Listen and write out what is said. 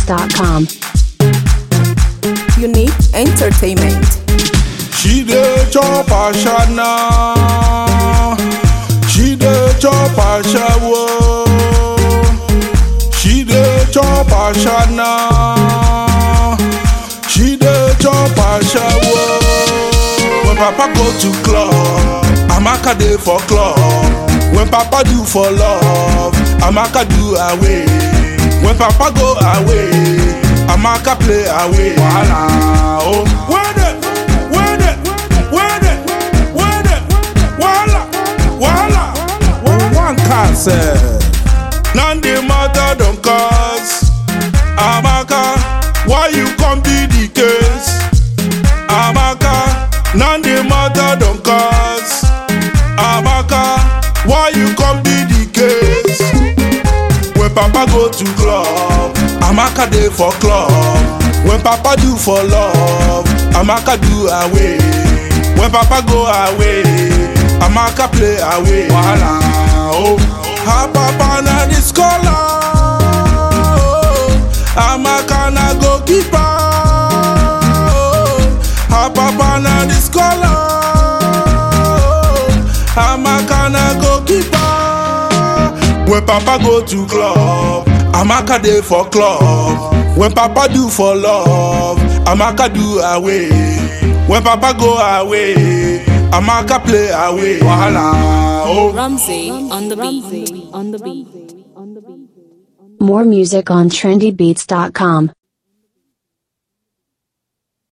trendybeats.com. Unique Entertainment. She dey chop ashana. She dey chop ashawo. She dey chop ashana. She dey chop ashawo. When Papa go to club, Amaka dey for club. When Papa do for love, Amaka do away. When Papa go away, Amaka play away. Wahala oh. Where the, where the, where the, where the, wahala, wahala. One can say. None the matter don't cause. Amaka, why you come be the case? Amaka, none the matter don't cause. Amaka, why you come be the case? When Papa go to club, Amaka dey for club. When Papa do for love, Amaka do away. When Papa go away, Amaka play away. Wahala, oh. Her Papa na the scholar, oh. Amaka na goalkeeper, oh. Her Papa na the scholar, oh. Amaka na goalkeeper. When Papa go to club, Amaka dey for club. When Papa do for love, Amaka do away. When Papa go away, Amaka play away. Wahala, oh. Ramsey on the beat. More music on trendybeats.com.